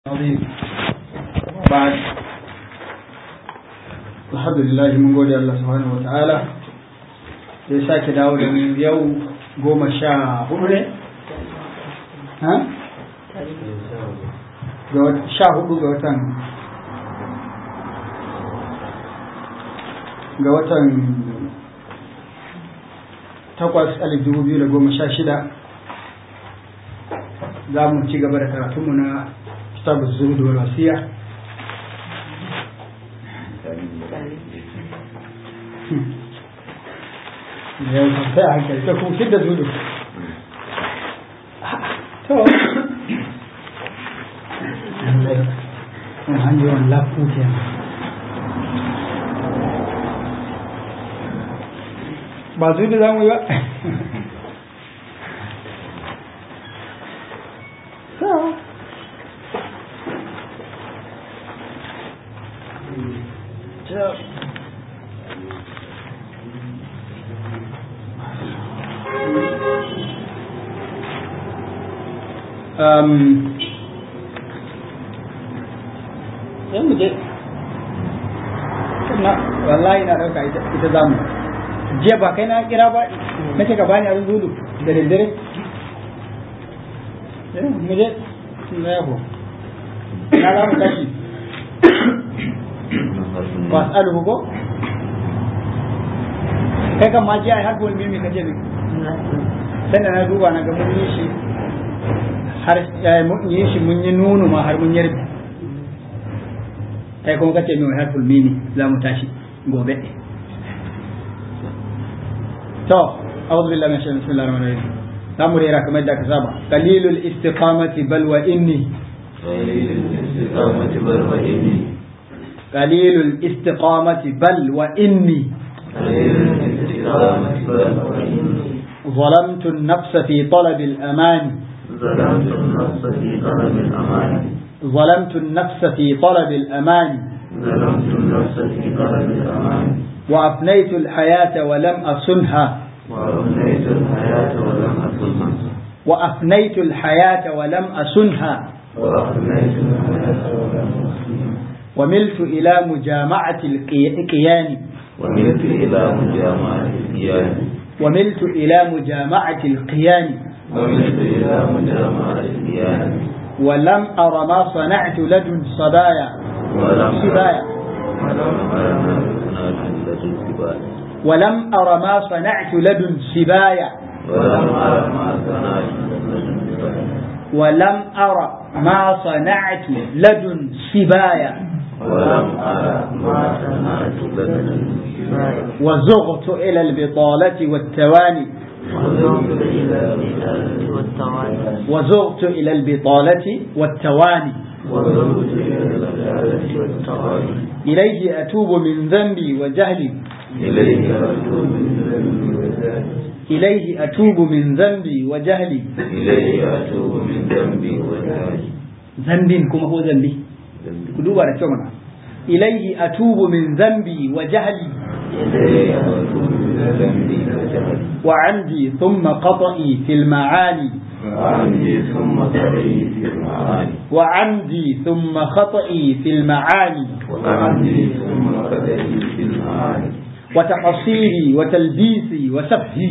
عظيم بعد الحمد لله mun gode Allah subhanahu wa ta'ala da ya sake dawo da mu yau goma sha hudu ne? sha hudu ga watan ga watan takwas alif dubu biyu da goma sha shida za mu ci gaba da karatunmu na كتاب الزهد والوصية تكون شدة زهد عندي وان لا فوت ba su da zamu yi ba sai mu je na wallahi na dauka ita za mu jiya ba kai na kira ba na ce ka bani abin zudu da daddare mu je na yabo na za mu tashi wasu ko kai kan ma jiya har bolmi mai kace ne sai da na duba na ga mun yi shi har mun yi shi mun yi nunu ma har mun yarda kai kuma kace mai harful mimi za mu tashi gobe to a'udhu billahi minash shaitanir bismillahir rahmanir rahim za mu rera kamar da ka saba qalilul istiqamati bal wa inni qalilul istiqamati bal wa inni ظلمت النفس في طلب الأمان ظلمت النفس في طلب الأمان ظلمت النفس في طلب الأمان ظلمت النفس في طلب الأمان وأفنيت الحياة ولم أصنها وأمنيت الحياة ولم أصلها وأفنيت الحياة ولم أصنها وأفنيت الحياة ولم أصلها وملت إلى مجامعة الكيان وملت إلى مجامعة الديان وملت إلى مجامعة القيان وملت إلى مجامعة الديان ولم أر ما صنعت لدن صبايا ولم صبايا ولم أرى ما صنعت لدن سبايا ولم أر ما صنعت لدن سبايا ولم أرى ما صنعت لدن سبايا ولم أر ما صنعت لدن سبايا ولم أرى ما صنعت لدن سبايا وزغت إلى البطالة والتواني وذهبت إلى الرسالة والتوالي وزغت إلى البطالة والتواني وذهبت إلى الرسالة والتوالي إليه أتوب من ذنبي وجهلي إليك أتوب من ذنبي وجهلي إليه أتوب من ذنبي وجهلي إليك أتوب من ذنبي وجهلي ذنب كما هو ذنبي كدوبا رتشومنا إليه أتوب من ذنبي وجهلي إليك أتوب من ذنبي وجهلي وعندي ثم قطئي في المعاني وعندي ثم قريب في المعاني وعندي ثم خطئي في المعاني وعندي ثم قريب في المعاني وتقصيري وتلبيسي وسفهي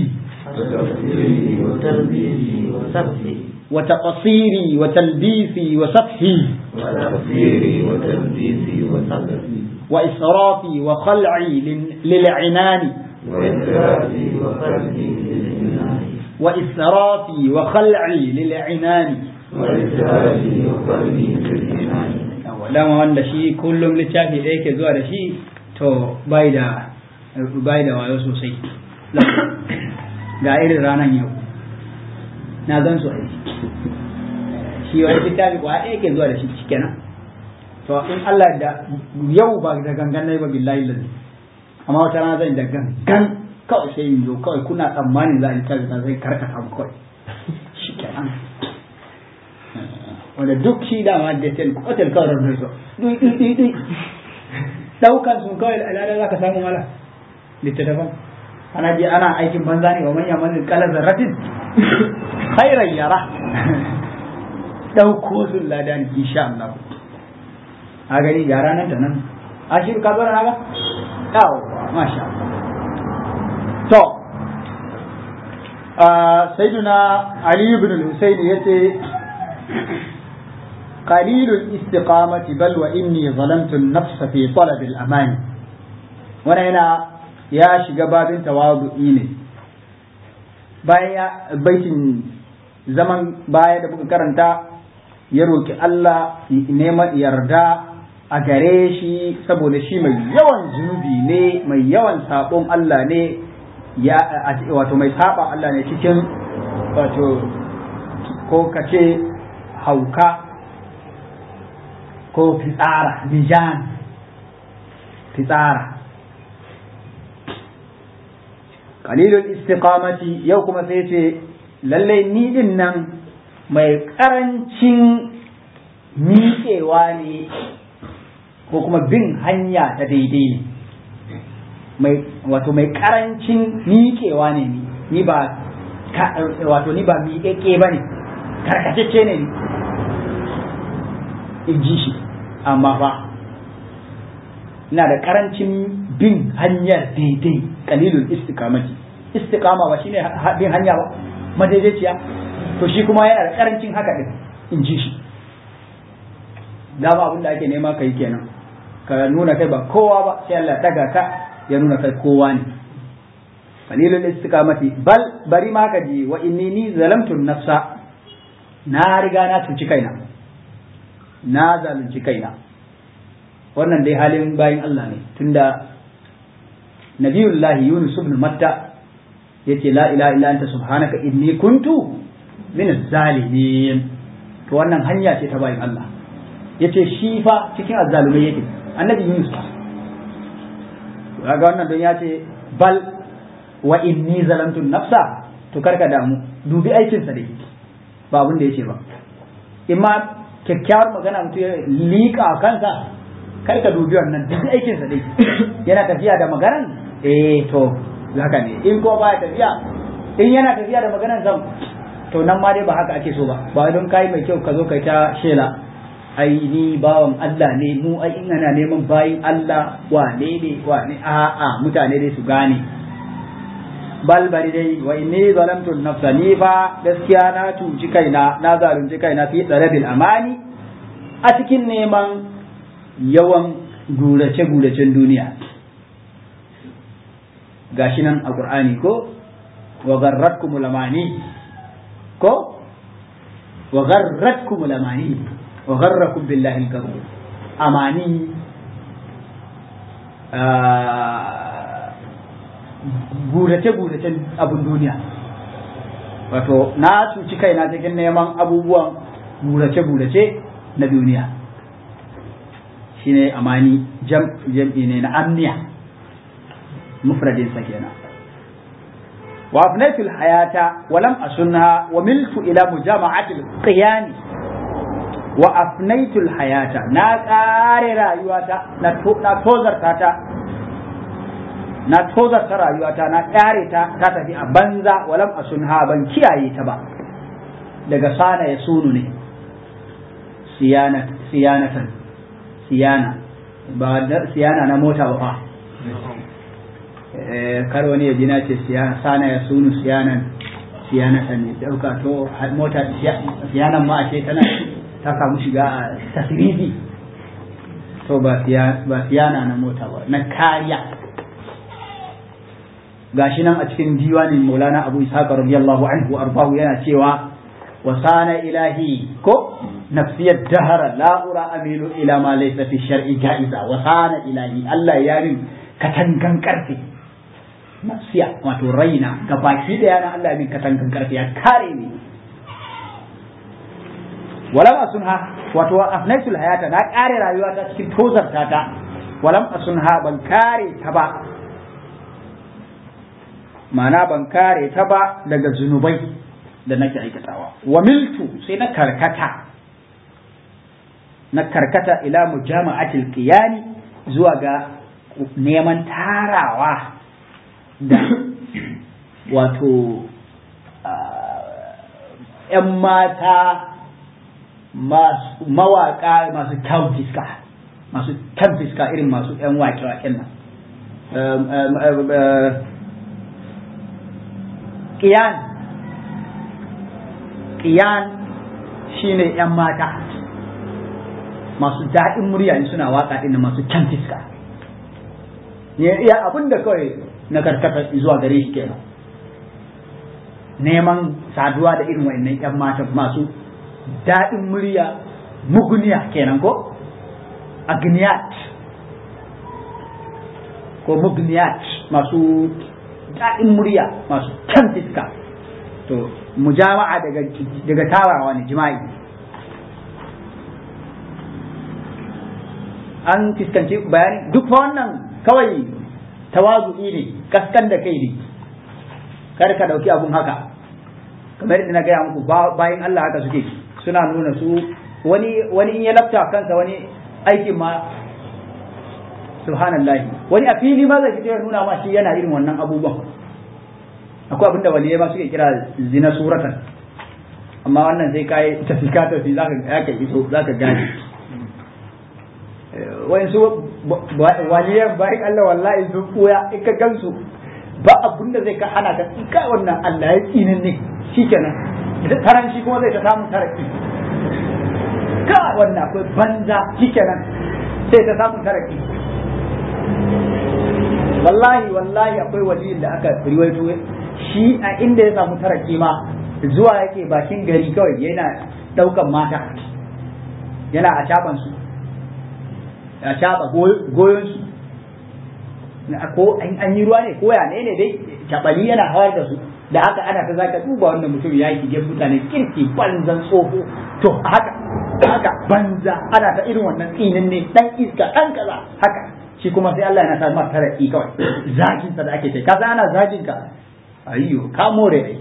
وتفسيري وتلبيسي وسبحي وتقصيري وتلبيسي وسفهي وتفسيري وتلبيسي وسبحي وإسرافي وخلعي لل- للعنان وإسرافي وقلبي للإنان وإسرافي وخلعي للعنان وإسرافي وقلبي للإنان dama wanda shi kullum littafi ɗaya ke zuwa da shi to bai da bai da wayo sosai ga irin ranar yau na gan su aiki shi wani littafi kwa ɗaya ke zuwa da shi kenan to in Allah da yau ba da gangan nai ba billahi lazi amma wata rana zan da gangan kawai sai in zo kawai kuna tsammanin za a littafi na zai karkata mu kawai shi kenan wanda duk shi dama da tel kotel kawai da so dui dui dui dui daukan sun kawai alala za ka samu mala littattafan ana je ana aikin banza ne wa manya manzil kala zarratin khairan yara ɗauko sun lada ne insha Allah a gani ga ranar ta nan ashiru ka zo na ga yawo masha Allah to sayyiduna ali ibn al-husayn yace قليل الاستقامة بل وإني ظلمت النفس في طلب الأمان وانا هنا يا شقباب تواضعي ne bayan baitin zaman baya da muka karanta ya roki Allah neman yarda a gare shi saboda shi mai yawan zunubi ne mai yawan sabon Allah ne ya wato mai saba Allah ne cikin wato ko kace hauka ko fitsara bijan fitsara qalilul istiqamati yau kuma sai ce lallai ni din nan mai karancin miƙewa ne ko kuma bin hanya ta daidai ne mai wato mai karancin miƙewa ne ni ni ba wato ni ba miƙeƙe ba ne karkacecce ne ni in ji shi amma fa ina da karancin bin hanyar daidai kalilul istiqamati istiqama ba shine bin hanya ba madaidaiciya to shi kuma yana da karancin haka din in ji shi dama abin da ake nema kai kenan ka nuna kai ba kowa ba sai Allah daga ka ya nuna kai kowa ne qalilul istiqamati bal bari ma ka ji wa inni ni zalamtu nafsa na riga na cuci kaina na zalunci kaina wannan dai halin bayin Allah ne tunda nabiyullahi yunus ibn matta yace la ilaha illa anta subhanaka inni kuntu min zalimin to wannan hanya ce ta bayin Allah yace shi fa cikin azzalumai yake annabi yunus fa kaga wannan don yace bal wa inni zalamtu nafsa to karka damu dubi aikinsa dai ba abin da yace ba imma kyakkyawar magana mutum ya liƙa kansa kai ka dubi wannan duk aikinsa dai yana tafiya da maganan eh to haka ne in ko baya tafiya in yana tafiya da maganan zan to nan ma dai ba haka ake so ba ba don kai mai kyau ka zo kai ta shela ai ni bawan Allah ne mu ai in ana neman bayin Allah wane ne wane a a mutane dai su gane bal bari dai wa inni zalamtu nafsa ni fa gaskiya na cuci kaina na zalunci kaina fi tsarabil amani a cikin neman yawan gurace guracen duniya gashi nan a qur'ani ko wa garratkum lamani ko wa garratkum lamani wa garrakum billahi al amani gurace-guracen abin duniya wato na cuci kaina cikin neman abubuwan gurace-gurace na duniya shine amani jam'i ne na amniya mufradinsa kenan wa afnaitul hayata wa lam asunha wa miltu ila mujama'atil qiyani wa afnaitul hayata na kare rayuwata na tozarta ta na tozarta rayuwata na ƙare ta ta tafi a banza walam a sunha ban kiyaye ta ba daga sana ya sunu ne siyanatan siyana ba siyana na mota ba fa kar wani ya jina ce sana ya sunu siyanan siyanatan ne dauka to mota siyanan ma ashe tana ta samu shiga a tasirifi to ba siyana na mota ba na kariya gashi nan a cikin diwanin Maulana Abu Ishaq radiyallahu anhu arbahu yana cewa wa sana ilahi ko nafsiyat dahara la ura amilu ila ma laysa fi shar'i ja'iza wa sana ilahi Allah ya min katangan karfe nafsiya wato raina ga baki da yana Allah ya min katangan karfe ya kare ni walam asunha wato afnaitul hayata na kare rayuwa ta cikin tozarta ta walam asunha ban kare ta ba ma'ana ban kare ta ba daga zunubai da nake aikatawa wa miltu sai na karkata na karkata ila mujama'atil qiyani zuwa ga neman tarawa da wato ‘yan mata masu mawaka masu kyan fiska masu kyan fiska irin masu yan wake-waken nan ƙiyan ƙiyan shine yan mata masu daɗin murya in suna waka ɗin masu kyan fiska ya abin da kawai na karkata zuwa gare shi kenan neman saduwa da irin wa'annan yan mata masu daɗin murya muguniya kenan ko agniyat ko mugniyat masu daɗin murya masu kyan fiska to mujama'a daga daga tarawa ne jima'i an fuskanci bayani duk wannan kawai tawazu'i ne kaskan da kai ne kar ka dauki abun haka kamar yadda na gaya muku bayan Allah haka suke suna nuna su wani wani in ya lafta kansa wani aikin ma subhanallahi wani a fili ma zai fito ya nuna ma shi yana irin wannan abubuwan akwai abinda waliyai ma suke kira zina suratan amma wannan sai kai tafi ka tafi zaka ka iso zaka gane wani su waliyan bayan Allah wallahi sun koya in ka gansu ba abun da zai ka hana ka ka wannan Allah ya tsinin ne shikenan da taranci kuma zai ta samu taraki ka wannan akwai banza shikenan sai ta samu taraki wallahi wallahi akwai waliyin da aka riwaito shi a inda ya samu taraki ma zuwa yake bakin gari kawai yana daukan mata yana a caban su a caba goyon su ko an yi ruwa ne ko ya ne ne dai cabali yana hawar da su da haka ana ta zaka duba wannan mutum ya yi mutane kirki banzan tsoho to haka haka banza ana ta irin wannan tsinin ne dan iska dan kaza haka shi kuma sai Allah yana sa masa taraki kawai zagin sa da ake kai kaza ana zagin ka ayyo ka more ai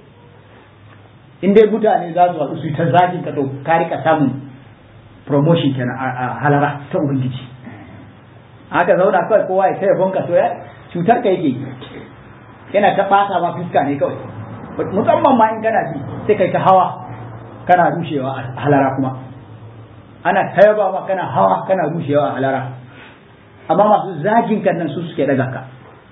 in dai mutane za su haɗu su ta zagin ka to ka rika samun promotion kenan a halara ta ubangiji haka zauna kawai kowa ya taya bonka to ya cutar ka yake yana ta fata ma fuska ne kawai musamman ma in kana ji sai kai ta hawa kana rushewa a halara kuma ana tayaba ma kana hawa kana rushewa a halara amma masu zagin kan nan su suke daga ka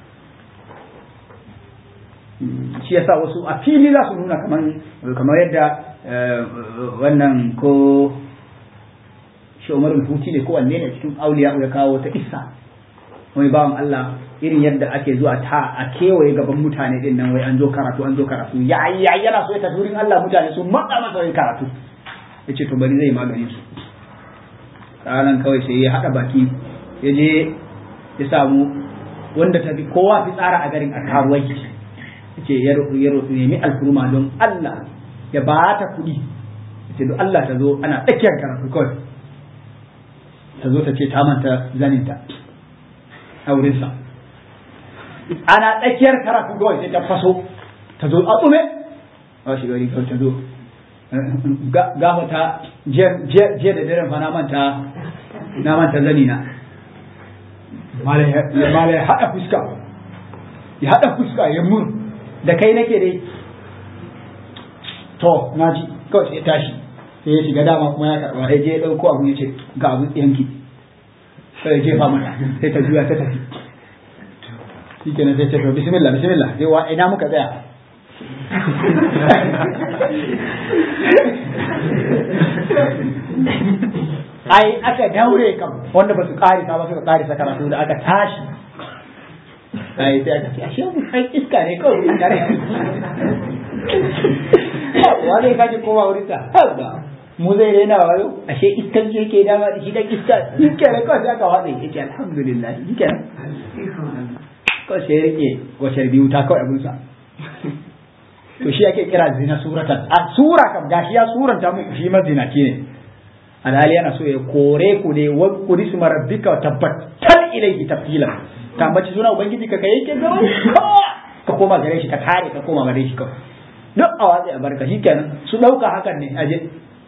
shi yasa wasu a fili za su nuna kamar yadda wannan ko shi umarul huti ne ko wanne ne cikin auliya ya kawo ta isa wani bawan Allah irin yadda ake zuwa ta a kewaye gaban mutane din nan wai an zo karatu an zo karatu ya ya yana so ya tafi wurin Allah mutane su matsa masa wai karatu yace to bari zai magani su ranan kawai sai ya hada baki ya je ya samu wanda tafi kowa fi tsara a garin a karuwai yace ya roƙi ya roƙi nemi alfurma don Allah ya ba ta kuɗi yace don Allah ta zo ana tsakiyar karatu kawai ta zo ta ce ta manta zaninta a wurinsa ana tsakiyar karatu kawai sai ta faso ta zo a tsume a shi gari kawai ta zo gafa ta jiya da daren fa na manta na manta zani na malai ya haɗa fuska ya haɗa fuska ya mur da kai nake dai to na ji kawai sai tashi sai ya shiga dama kuma ya karɓa sai je ya ɗauko abu ya ce ga abin yanki sai ya jefa mata sai ta juya ta tafi shi kenan sai ta to bismillah bismillah sai wa ina muka tsaya ai aka daure kam wanda ba su karisa ba suka karisa karatu da aka tashi ai sai aka ce ashe mu kai iska ne kawai an tare wani kaji kowa wurin ta haba mu zai daina wayo ashe iskan ce ke dama da shi da iska iska ne kawai sai aka watsa yake alhamdulillah shi kenan kawai sai rike washar biyu ta kawai abinsa to shi ake kira zina suratan a sura kam gashi ya suranta muku shi mazinaci ne alhali yana so ya kore ku ne wa kuri su marabbika wa tabbatar ilaihi tafila ka mace suna ubangiji ka kai yake zama ka koma gare shi ka tare ka koma gare shi kawai duk a watsi a barka shi kenan su ɗauka hakan ne aje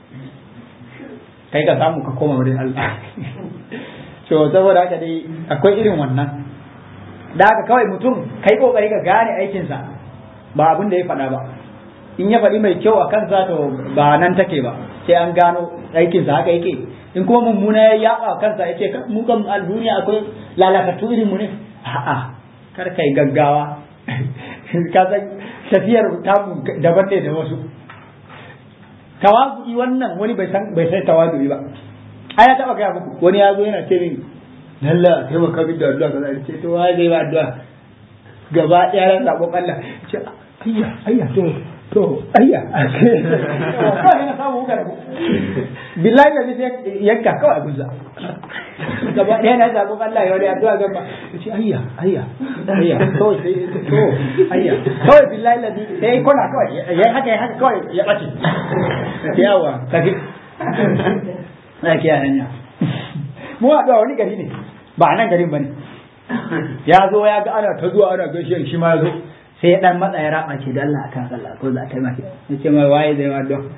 kai ka samu ka koma wurin Allah to saboda haka dai akwai irin wannan da haka kawai mutum kai kokari ka gane aikinsa ba abin da ya faɗa ba in ya faɗi mai kyau a kansa to ba nan take ba sai an gano aikinsa haka yake in kuma mummuna ya yaba kansa yake mu kan a duniya akwai lalatattu irin mu ne a'a kar kai gaggawa ka san tafiyar tamu daban ne da wasu tawazu'i wannan wani bai san bai san tawazu'i ba ai ya taba gaya muku wani ya zo yana ce min lalla taimaka min da addu'a kaza ce to wai zai ba addu'a gaba ɗaya ran zaɓon Allah ce ayya ayya to to ayya kawai yana samu hukar ku billahi da zai yanka kawai guza gaba ɗaya na zaɓon Allah ya wani addu'a gaba ce ayya ayya ayya kawai sai to ayya kawai billahi da sai kona kawai ya haka ya haka kawai ya ɓace yawa kafi na kiyaye hanya mu haɗuwa wani gari ne ba nan garin ba ne ya zo ya ga ana ta zuwa ana gaishe shi ma ya zo sai ya dan matsa ya raba ce da Allah akan sallah ko za a taimake ya ce mai waye zai ma don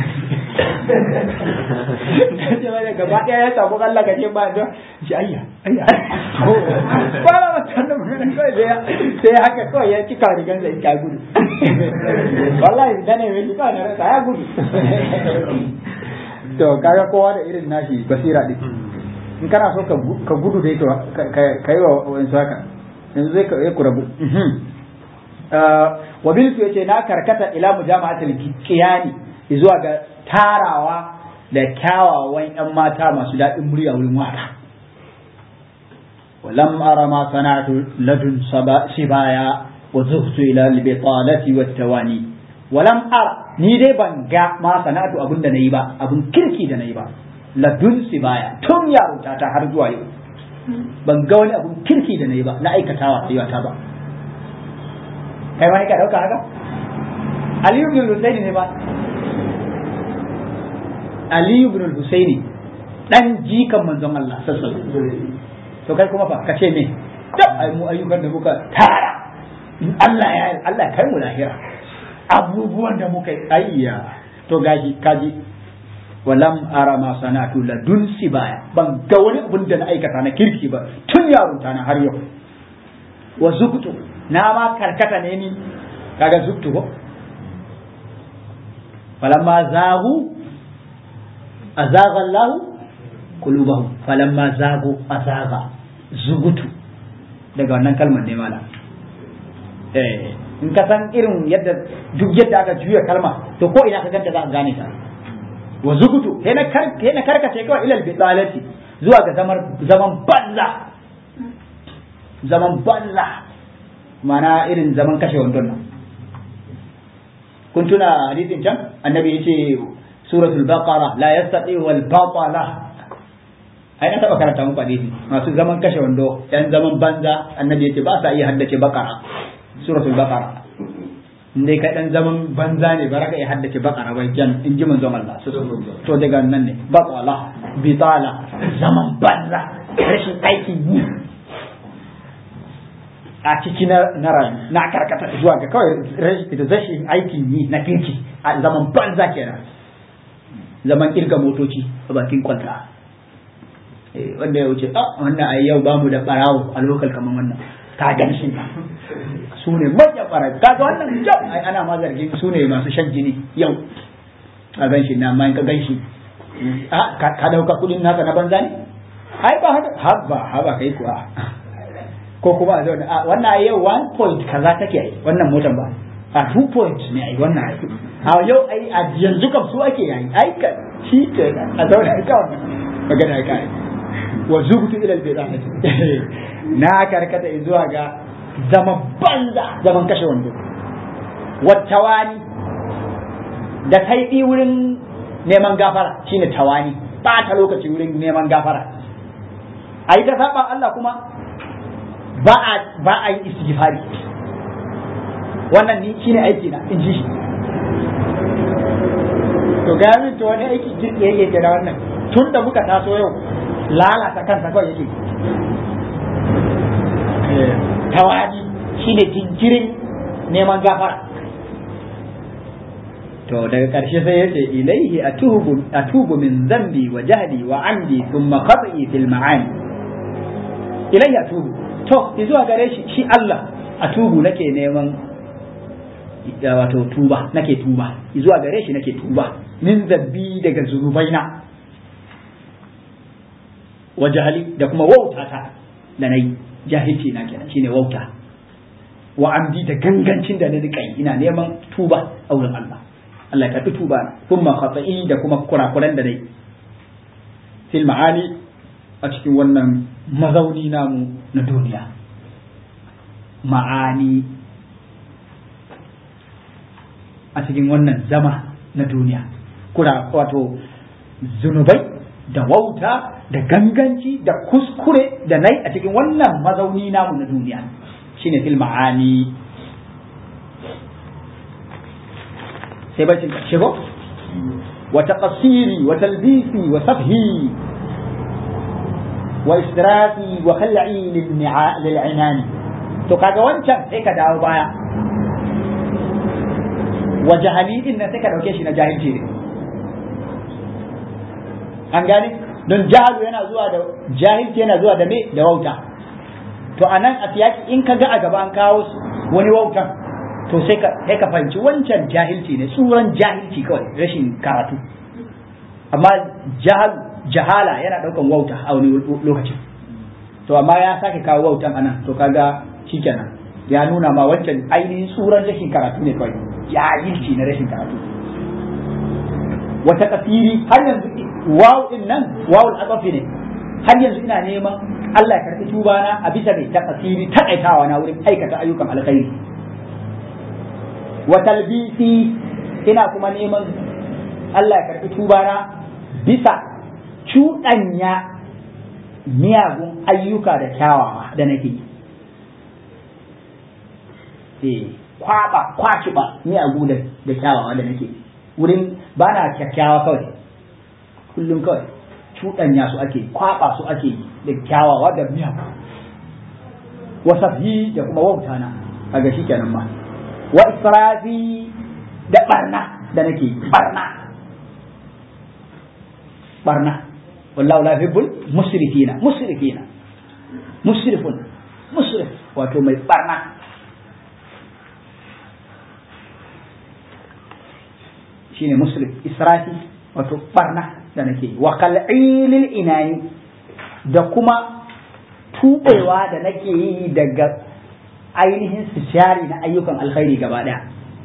ya ce mai gaba ɗaya ya samu Allah ka ce ba don shi ayya ayya ba na wata da magana kawai sai ya haka kawai ya cika rigan da ita gudu wallahi da ne mai cika na rasa ya gudu to kaga kowa da irin nashi basira din in kana so ka gudu da ito ka yi wa wani haka yanzu zai ka ku rabu wa biltu yace na karkata ila mujama'atul qiyani zuwa ga tarawa da kyawawan yan mata masu daɗin murya wurin waka ولم أرى ما صنعت لدن سبايا وزهت إلى البطالة والتواني ولم أرى ni dai ban ga ma sana'atu abin da nayi ba abin kirki da nayi ba ladun baya tun yaronta ta har zuwa yau ban ga wani abun kirki da nayi ba na aikatawa rayuwata ba kai ma ka dauka haka Aliyu bin Husaini ne ba Aliyu bin Husaini dan jikan manzon Allah sallallahu alaihi to kai kuma fa kace me dab ai mu ayyukan da muka tara in Allah ya Allah kai mu lahira abubuwan da muka yi ayya to gashi kaji walam ara ma sanatu ladun sibaya ban ga wani abun da na aikata na kirki ba tun yarunta na har yau wa zubtu na ma karkata ne ni kaga zubtu ko falamma zagu azaga Allah qulubahum falamma zagu azaga zugutu daga wannan kalmar ne mala eh in ka san irin yadda duk yadda aka juya kalma to ko ina ka ganta za ka gane ta wa zugutu sai na karkace kawai ilal bidalati zuwa ga zaman zaman banza zaman banza mana irin zaman kashe wandon nan kun tuna hadisin can annabi yace suratul baqara la yastati wal batala ai na taba karanta muku hadisi masu zaman kashe wando yan zaman banza annabi yace ba sa iya haddace baqara suratul baqara dai kai dan zaman banza ne ba ka iya haddace bakara ba jan in ji manzon Allah to daga nan ne batala bitala zaman banza rashin aikin yi a ciki na na rayu na karkata zuwa ga kawai rashin aikin yi na kirki a zaman banza kenan zaman kirga motoci a bakin kwalta wanda ya wuce ah wannan ai yau bamu da barawo a lokal kamar wannan ka gan shi su ne manyan ɓarayi kaga wannan kyau ai ana ma zargin su ne masu shan jini yau a gan shi na amma ka gan shi ka dauka kudin naka na banza ne ai ba haka haba haba kai kuwa ko kuma a zaune a wannan ai yau one point kaza take ai wannan motar ba a two point ne ai wannan ai a yau ai a yanzu kam su ake yayi ai ka shi ke a zaune kawai magana ka ai wa zubtu ila al-bid'ati na karkata zuwa ga zaman banza zaman kashe wando wattawani da taiɗi wurin neman gafara shine tawani ɓata lokaci wurin neman gafara a yi ta saba Allah kuma ba a ba a yi istighfari wannan ni shine aiki na in ji shi to ga min to wani aiki jirgi yake ke da wannan tun da muka taso yau lalata kansa kawai yake tawadi shine jinkirin neman gafara to daga ƙarshe sai yace ilaihi atubu atubu min zambi wa jahli wa amdi thumma qat'i fil ma'ani ilaihi atubu to zuwa gare shi shi Allah atubu nake neman wato tuba nake tuba zuwa gare shi nake tuba min zabbi daga zunubaina wa jahali da kuma wautata da nayi jahilci na kenan shine wauta wa amdi da gangancin da na rika ina neman tuba a wurin Allah Allah ya karbi tuba na kuma khata'i da kuma kurakuran da nayi fil ma'ani a cikin wannan mazauni namu na duniya ma'ani a cikin wannan zama na duniya kura wato zunubai da wauta da ganganci da kuskure da nai a cikin wannan mazauni namu na duniya shine fil ma'ani sai bacin ƙarshe ko wa taqsiri wa talbisi wa safhi wa israfi wa khal'i lil inani to kaga wancan sai ka dawo baya wa jahali din nan sai ka dauke shi na jahilci ne an gane don jahalu yana zuwa da jahilci yana zuwa da me da wauta to anan a siyaki in ka ga a gaba an kawo wani wautan to sai ka sai ka fahimci wancan jahilci ne tsuran jahilci kawai rashin karatu amma jahal jahala yana daukan wauta a wani lokacin to amma ya sake kawo wautan anan to kaga shikenan ya nuna ma wancan ainihin tsuran rashin karatu ne kawai jahilci na rashin karatu wata kafiri har yanzu waw din nan wawul aqafi ne har yanzu ina neman Allah ya karɓi tuba na a bisa mai takasiri takaitawa na wurin aikata ayyukan alkhairi wa talbisi ina kuma neman Allah ya karɓi tuba na bisa cuɗanya miyagun ayyuka da kyawawa da nake yi eh kwaba kwaci ba miyagu da da kyawawa da nake wurin ba na kyakkyawa kawai kullum kawai cuɗanya su ake kwaba su ake da kyawawa da miyagu wasafi da kuma wauta na kaga shi kenan ma wa israfi da barna da nake barna barna wallahu la yuhibbul musrifina musrifina musrifun musrif wato mai barna shine musrif israfi wato barna da nake wa kal'ilil inani da kuma tubewa da nake yi daga ainihin sishari na ayyukan alkhairi gaba daya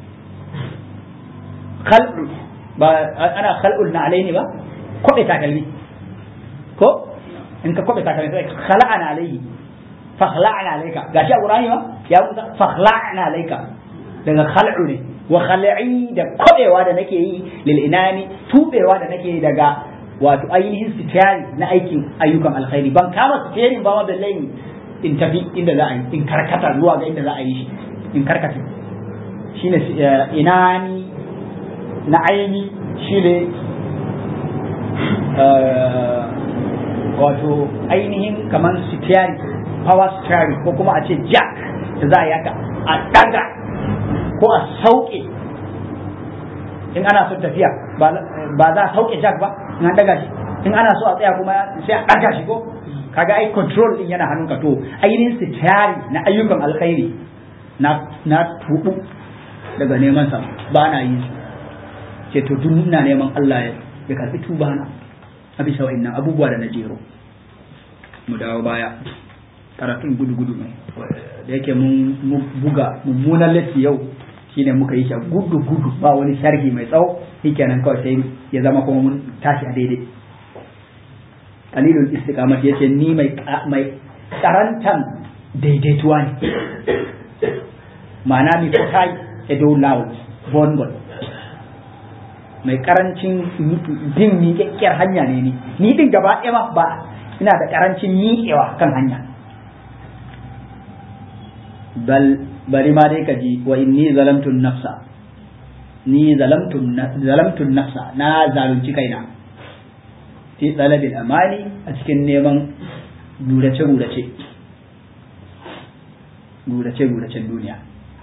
khal'u ba ana khal'ul na alaini ba kobe takalmi ko in ka kobe takalmi sai khala'ana alaihi fa khala'ana alayka gashi a qur'ani ba ya musa fa khala'ana alayka daga khal'u ne wa khal'i da kobewa da nake yi lil inani tubewa da nake yi daga wato ainihin sitiyari na aikin ayyukan alkhairi ban kama sitiyarin ba ma billahi in tafi inda za a yi in karkata zuwa ga inda za a yi shi in karkata shine inani na aini shine wato ainihin kamar sitiyari power steering ko kuma a ce jack da za a yi haka a daga ko a sauke in ana son tafiya ba za a sauke jack ba in an daga shi in ana so a tsaya kuma sai a daga shi ko kaga ai control din yana hannunka to ainihin sitari na ayyukan alkhairi na na tubu daga neman sa ba na yi ce to duk ina neman Allah ya karbi tuba na a bisa wa'annan abubuwa da na jero mu dawo baya karatun gudu gudu ne da yake mun buga mummunan latti yau shine muka yi shi gudu gudu ba wani sharhi mai tsawo shikenan kawai sai ya zama kuma mun tashi a daidai qalilul istiqamati yace ni mai mai karantan daidaituwa ne ma'ana mi kotai e do loud bongon mai karancin bin miƙaƙƙiyar hanya ne ni ni din gaba ɗaya ba ina da karancin miƙewa kan hanya bal bari ma dai ka ji wa inni zalamtu nafsa ni zalamtu zalamtu nafsa na zalunci kaina fi talabil amali a cikin neman gurace gurace gurace guracen duniya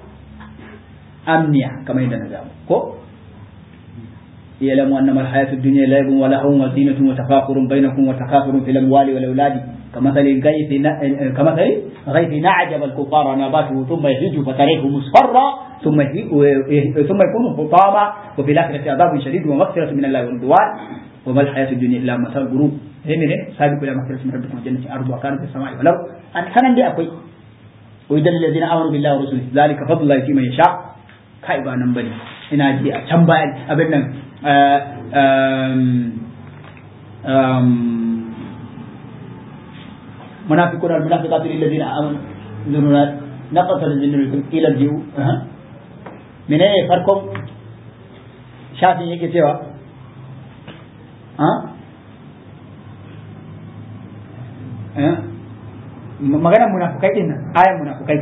amniya kamar yadda na gamu ko يعلم أنما الحياة الدنيا لعب ولهو وزينة وتفاخر بينكم وتكاثر في الأموال والأولاد كمثل الغيث كمثل غيث نعجب الكفار نباته ثم يهج فتريه مصفرا ثم ثم يكون حطاما وفي الآخرة عذاب شديد ومغفرة من الله ورضوان وما الحياة الدنيا إلا مثل الغروب هنا سابقوا إلى مغفرة من ربكم وجنة أرضها كانت في السماء والأرض أن كان دي أكوي ويدل الذين آمنوا بالله ورسوله ذلك فضل الله فيما يشاء kai ba nan bane ina ji a can baya abin nan munafiquna wal munafiqatu lil ladina amanu dununa naqata lil ladina ila jiu menene farkon shafin yake cewa ha magana munafikai din nan ayan munafikai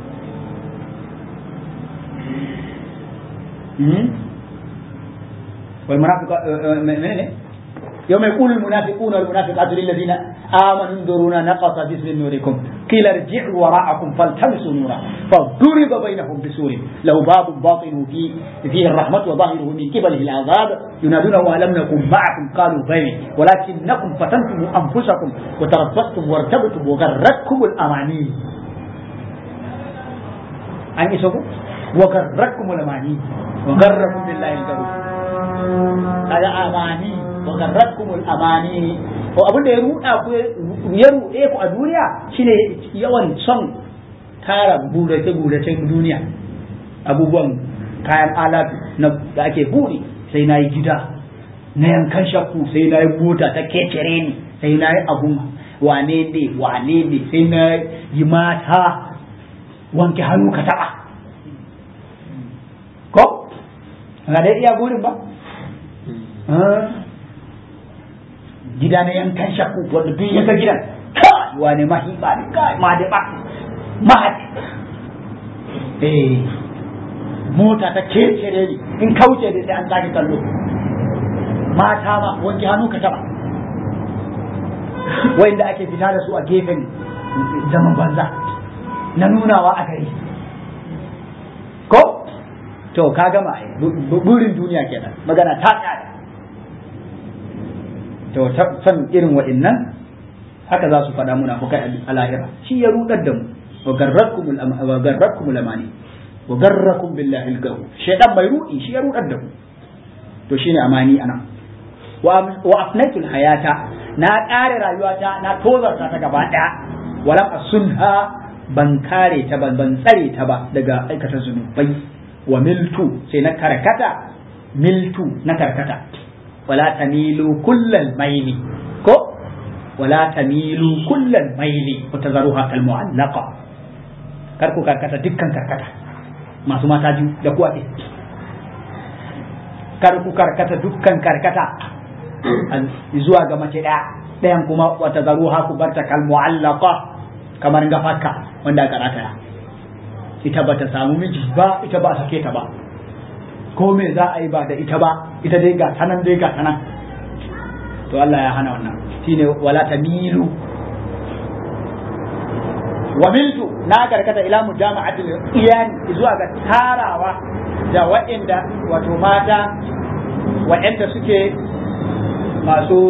والمنافق من يوم يقول المنافقون والمنافقات للذين آمنوا انظرونا نقص جسم نوركم قيل ارجعوا وراءكم فالتمسوا نورا فضرب بينهم بسور له باب باطنه فيه, فيه الرحمة وظاهره من قبله العذاب ينادونه ألم نكن معكم قالوا بلى ولكنكم فتنتم أنفسكم وتربصتم وارتبتم وغرتكم الأماني أن يسوكم وغرتكم الأماني وغركم بالله الغرور kaga amani wa garratkumul amani to abin da ya ruda ku ya rude ku a duniya shine yawan son tara burace burace duniya abubuwan kayan alatu na da ake buri sai na yi gida na yankan shakku sai na yi mota ta kecere ni sai na yi abun wane ne wane ne sai na yi mata wanke hannu ka taba ko ga dai iya burin ba gida na yankan shakku wanda duk yanka gidan kai wane mahiba ne kai ma da ba ma eh mota ta kecere ni in kauce da sai an sake kallo mata ma wanke hannu ka taba wanda ake fita da su a gefen zaman banza na nunawa a gari ko to ka gama burin duniya kenan magana ta tsaya to san irin wa'annan haka za su faɗa muna fukai a lahira shi ya rudar da mu wa garrakum lamani wa garrakum billahi al-garu shaytan bai rudi shi ya rudar da mu to shine amani anan wa afnatul hayata na ƙare rayuwata na tozarta ta gaba ɗaya walam asunha ban kare ta ban ban tsare ta ba daga aikata zunubai wa miltu sai na karkata miltu na karkata wala tamilu kullal maili ko wala tamilu kullal maili wa tazaruha kal mu'allaqa kar ku karkata dukkan karkata masu mata biyu da kuwa ɗin kar ku karkata dukkan karkata zuwa ga mace ɗaya ɗayan kuma wa tazaruha ku barta kal mu'allaqa kamar gafaka wanda aka rataya ita ba ta samu miji ba ita ba a sake ta ba ko me za a yi ba da ita ba ita dai ga tanan dai ga tanan to Allah ya hana wannan shine wala tamilu wa miltu na karkata ila mujama'atil iyan zuwa ga tarawa da waɗanda wato mata waɗanda suke masu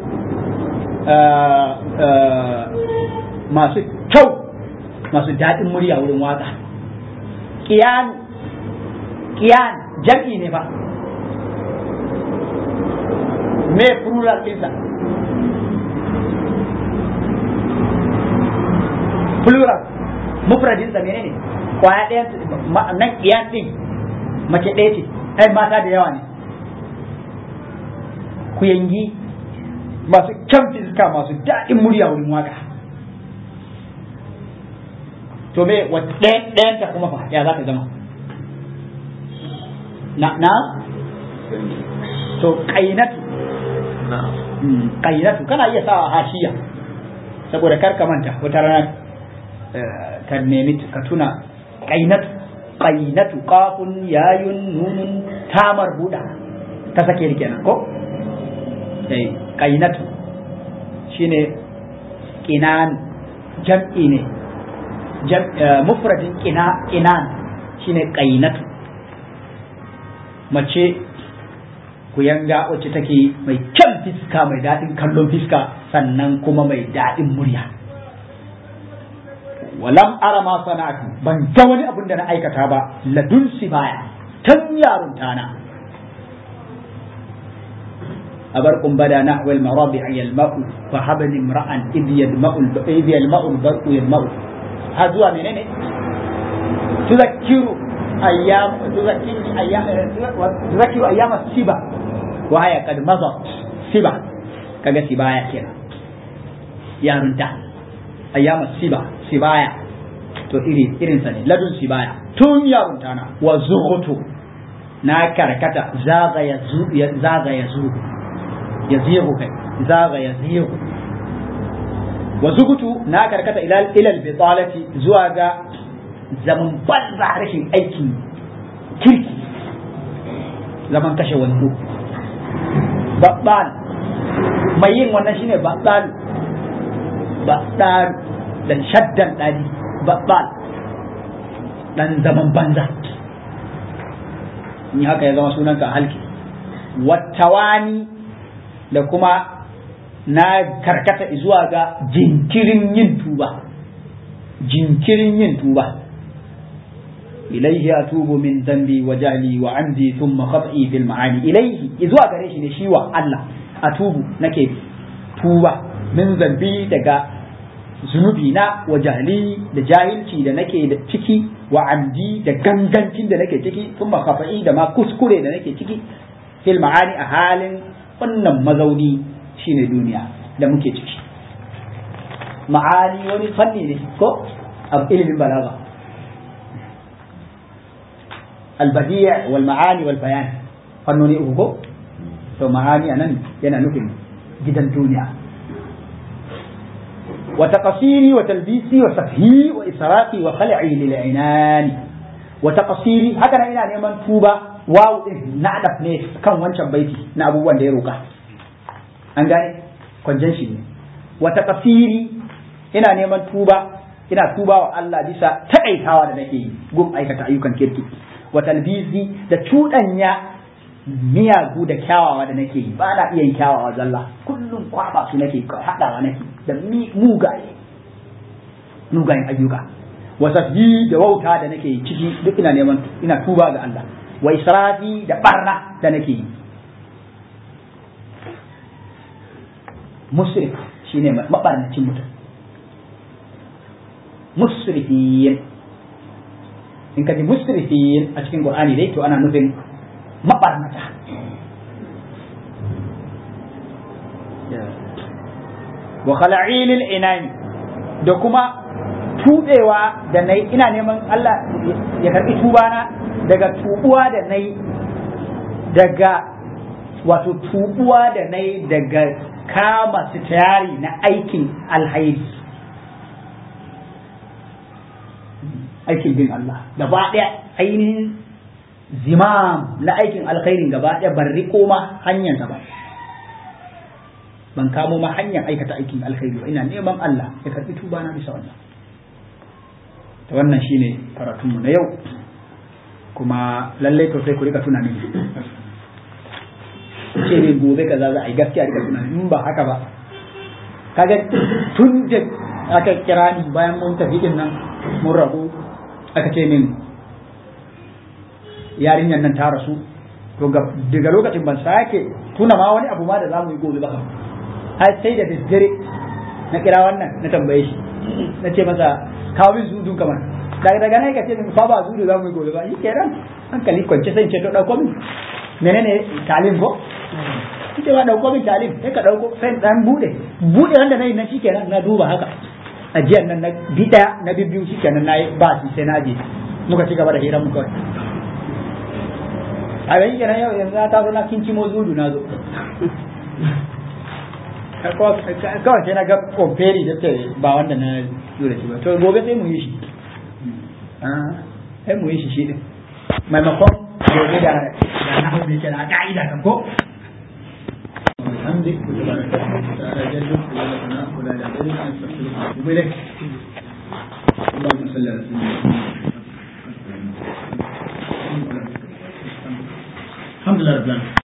masu kyau masu daɗin murya wurin waka kiyan kiyan jam'i ne ba me plural ɗinsa plural mufradinsa menene kwaya ɗaya nan kiyan ɗin mace ɗaya ce ai mata da yawa ne ku yangi masu kyan fiska masu daɗin murya wurin waka to me ɗayan ta kuma fa ya za ta zama na na to kainatu kainatu kana iya sawa hashiya saboda kar ka manta wata rana ka nemi ka tuna kainatu kainatu kafun yayun nunun tamar buda ta sake kenan ko eh kainatu shine kinan jam'i ne mufradin kinan shine kainatu mace ku yanga wacce take mai kyan fiska mai daɗin kallon fiska sannan kuma mai daɗin murya walam ara ma sana'atu ban ga wani abin da na aikata ba ladun baya tan yarunta na أبرق بدا نحو المرابع يلمأ فهبني امرأ إذ يدمأ إذ يلمأ البرق يلمأ هذا منين تذكر أيام تذكر أيام تذكر أيام السبا وهي قد مضت سبا كذا سبايا كنا يا رنتا أيام السبا سبايا to iri irin sa ne ladun sibaya tun yarunta na wa zuhutu na karkata zaga ya zu zaga ya zu ya zihu kai zaga ya zihu wa zugutu na karkata ila ilal bitalati zuwa ga zaman banza rashin aikin kirki zaman kashe wando babbal mai yin wannan shine babbal babbal dan shaddan dadi babbal dan zaman banza ni haka ya zama sunanka halki wattawani da kuma na karkata zuwa ga jinkirin yin tuba jinkirin yin tuba ilaihi atubu min dambi wa jahli wa amdi thumma khat'i fil ma'ani ilaihi zuwa gare shi ne shi wa Allah atubu nake tuba min zambi daga zunubi na wa jahli da jahilci da nake da ciki wa amdi da gangancin da nake ciki thumma khat'i da ma kuskure da nake ciki fil ma'ani a halin wannan mazauni shine duniya da muke ciki ma'ani wani fanni ne ko a ilimin balaga albadiya wal ma'ani wal bayan fannoni uku ko to ma'ani anan yana nufin gidan duniya wa taqsiri wa talbisi wa safhi wa israfi wa khal'i lil inani wa taqsiri haka nan ina neman tuba wawu din na adaf ne kan wancan baiti na abubuwan da ya roka an gane conjunction ne wata kafiri ina neman tuba ina tuba wa Allah bisa taƙaitawa da nake yi gun aikata ayyukan kirki wa talbizi da cuɗanya miyagu da kyawawa da nake yi ba na iya yin kyawawa zalla kullum kwaba su nake haɗawa nake da mugaye mugayen ayyuka wasafji da wauta da nake ciki duk ina neman ina tuba ga Allah wa israfi da barna da nake yi musrif shine mabarnacin mutum musrifin in ka ji musrifin a cikin qur'ani dai to ana nufin mabarnata wa khala'ilil inani da kuma tubewa da nayi ina neman Allah ya karbi tubana daga tubuwa da nayi daga wato tubuwa da nayi daga kama sitari na aikin alhairi aikin bin Allah gaba ɗaya ainihin zimam na aikin alkhairin gaba ɗaya ban riko ma hanyar ba ban kamo ma hanyar aikata aikin alkhairi ba ina neman Allah ya karɓi tuba na bisa wannan ta wannan shine karatunmu na yau kuma lallai to sai ku rika tuna mini ce ne gobe kaza za a yi gaskiya rika tuna in ba haka ba kaga tun da aka kira ni bayan mun tafi din nan mun rabu aka ce min yarinyar nan ta rasu to daga lokacin ban sake tuna ma wani abu ma da za mu yi gobe ba har sai da daddare na kira wannan na tambaye shi na ce masa kawo min zudun kamar daga daga nan ka ce min fa ba zudu za mu yi gobe ba shi kenan hankali kwance sai ce to dauko min menene talim ko kike ba dauko min talim sai ka dauko sai dan bude bude wanda nayi nan shikenan na duba haka ajiyar nan na bi daya na biyu shikenan nayi ba shi sai na je muka ci gaba da hirar mu kawai a ga kenan yau yanzu ta zo na kinci mo zudu na zo kawai sai na ga kwamferi da ta ba wanda na lura shi ba to gobe sai mu yi shi sai mu yi shi shi din maimakon gobe da da na hau da yake da ka'ida kan ko الحمد لله تعالى جل وعلا ولا لا اله الا انت استغفرك واتوب اليك اللهم صل على سيدنا الحمد لله رب العالمين